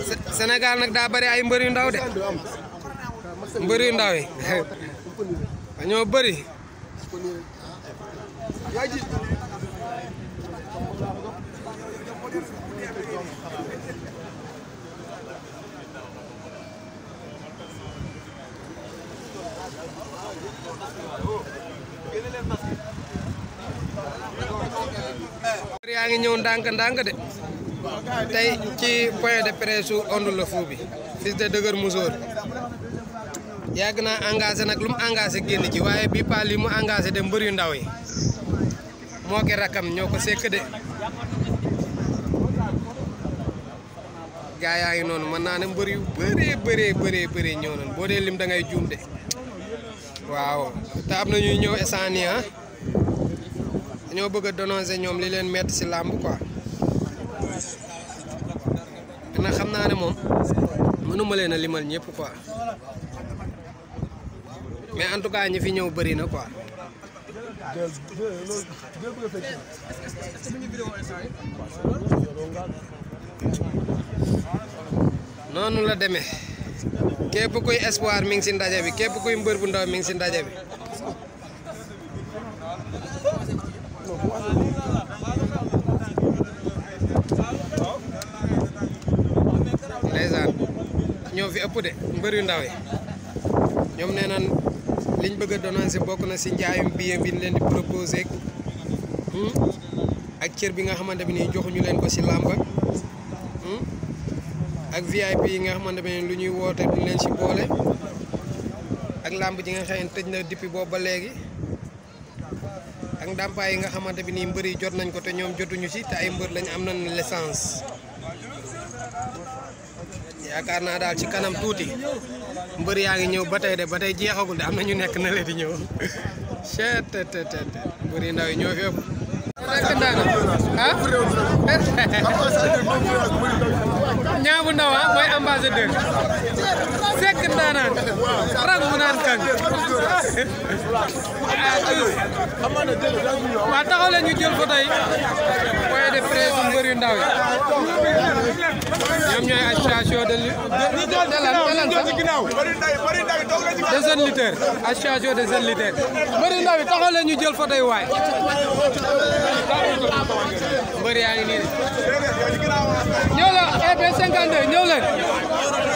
Sénégal nag daa bari ay mbër yu ndaw de mbër yu ndaw yi dañoo bëri mbër yaa ngi ñëw ndànk ndànk de tey ci point de presse su Onde le Fou bi fils de Dëgër Musóor yàgg naa engagé nag lu mu engagé génn ci waaye bii pa li mu engagé de mbër yu ndaw yi moo ki rakam ñoo ko sekk de gaa yaa ngi noonu mën naa ne mbër yu bëree bëree bëree bëree ñëw nañ boo dee lim da ngay juum de waaw te am na ñuy ñëw instant ah dañoo bëgg a dénoncer ñoom li leen metti ci làmb quoi nag xam naa ne moom mënuma leen a limal ñëpp quoi mais en tout cas ñi fi ñëw bëri na quoi. noonu la demee képp kuy espoir mi ngi ci ndaje bi képp kuy mbër bu ndaw mi ngi ci ndaje bi. ndeysaan ñoo fi ëpp de mbër yu ndaw yi ñoom nee nan liñ bëgg a dénoncer bokk na ci njaayum billet bi ñu leen di proposé ak cër bi nga xamante bi nii joxuñu leen ko ci làmb ak VIP yi nga xamante bi nii lu ñuy woote duñ leen ci boole ak làmb ji nga xam ne tëj na depuis boobu ba léegi ak ndàmpaay yi nga xamante bi nii mbër yi jot nañ ko te ñoom jotuñu ci te ay mbër lañ am nañ licence yaakaar naa daal ci kanam tuuti mbër yaa ngi ñëw ba tey de ba tey jeexagul de am na ñu nekk na leen di ñëw chet te te te mbër yi ndaw yi ñoo fi ëpp nekk ndaana ah ñaabu ndaw ah mooy ambassadeur sekk ndaanaan rang mu naan kan waa taxaw leen ñu jël photo yi point de presse mbër yu ndaw yi ñoom ñooy association de lu de lan de lan sax de jeunes lutteurs association de jeunes lutteurs mbër yu ndaw yi taxaw leen ñu jël photo yi waay mbër yaa ngi nii de ñëw la EP 52 ñëw leen